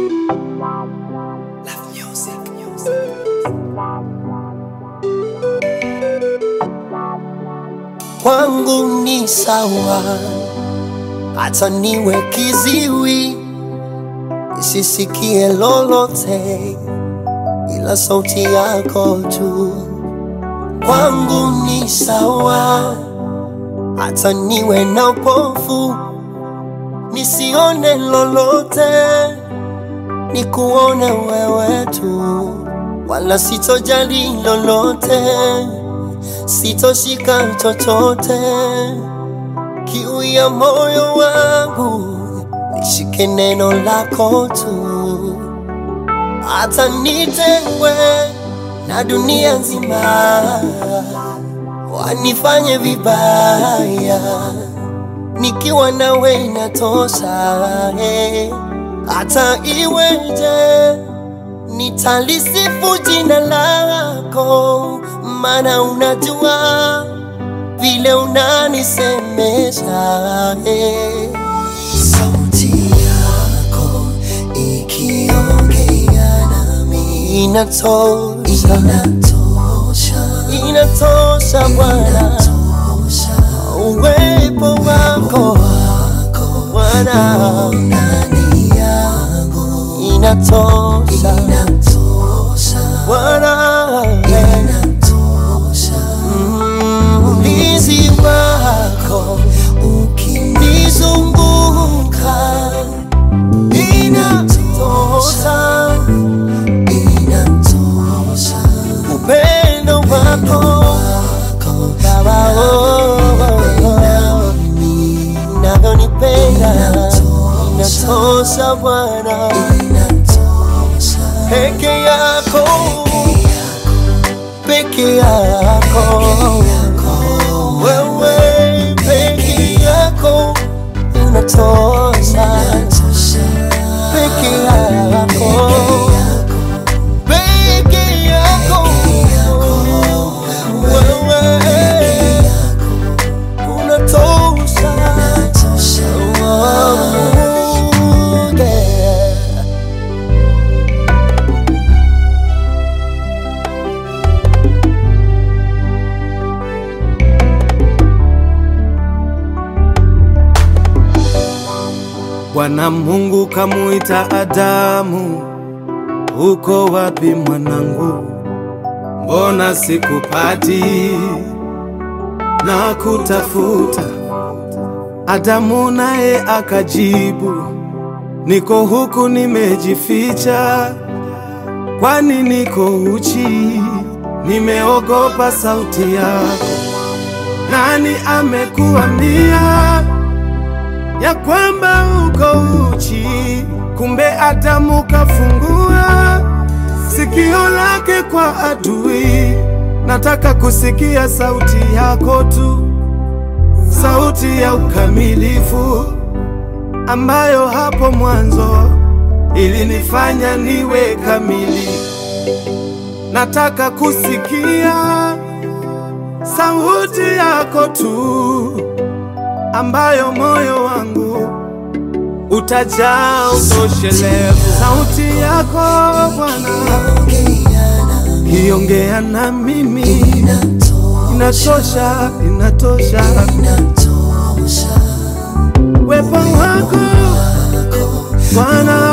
kwangu ni sawa, hata niwe kiziwi nisisikie lolote, ila sauti yako tu. Kwangu ni sawa, hata niwe na upofu nisione lolote, nikuone wewe tu, wala sitojali lolote sitoshika chochote, kiu ya moyo wangu nishike neno lako tu, hata nitengwe na dunia nzima, wanifanye vibaya, nikiwa nawe inatosha. eh. Hata iweje nitalisifu jina lako, maana unajua vile unanisemesha. eh. Sauti yako ikiongea nami inatosha, inatosha, inatosha Bwana, uwepo wako Bwana ndani yangu inatosha, inatosha Bwana, inatosha Mm, ulinzi wako ukinizunguka inatosha, inatosha upendo wako Baba, oh, oh, oh, unavyonipenda inatosha Bwana, peke yako, peke yako, wewe peke yako unatosha, peke yako, peke yako, wewe unatosha, Oh, yeah. Bwana Mungu kamuita Adamu, uko wapi mwanangu? Mbona sikupati na kutafuta? Adamu naye akajibu, niko huku nimejificha, kwani niko uchi, nimeogopa sauti yako. Nani amekuambia ya kwamba uko uchi? Kumbe Adamu kafungua sikio lake kwa adui. Nataka kusikia sauti yako tu, sauti ya ukamilifu ambayo hapo mwanzo ilinifanya niwe kamili. Nataka kusikia sauti yako tu ambayo moyo wangu utajaa utoshelevu. Sauti yako Bwana kiongea na mimi, inatosha, inatosha. Wepo wako Bwana,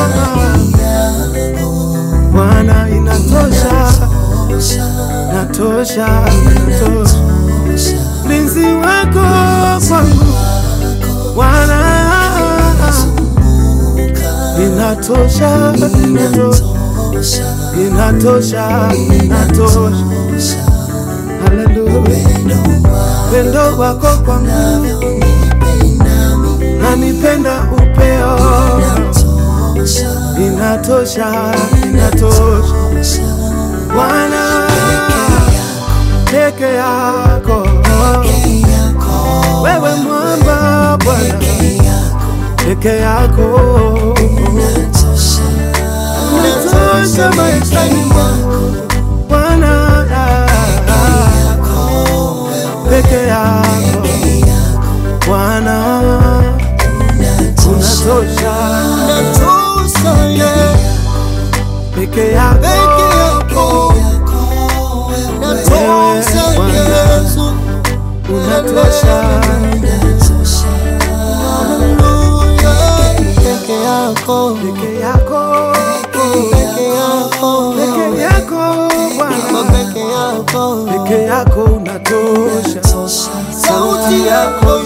Bwana, inatosha, inatosha, inatosha. Mlinzi wako kwangu Bwana, inatosha, inatosha, inatosha, inatosha. Haleluya, pendo wako kwangu nanipenda upeo, inatosha, inatosha. Bwana peke yako, wewe mwamba Bwana peke yako unatosha maishani mwangu Bwana peke yako Bwana unatosha Unatosha, yeah. peke yako peke yako natosha Yesu, unatosha haleluya, peke yako, peke yako peke yako, peke yako Bwana peke yako, peke yako unatosha sauti yako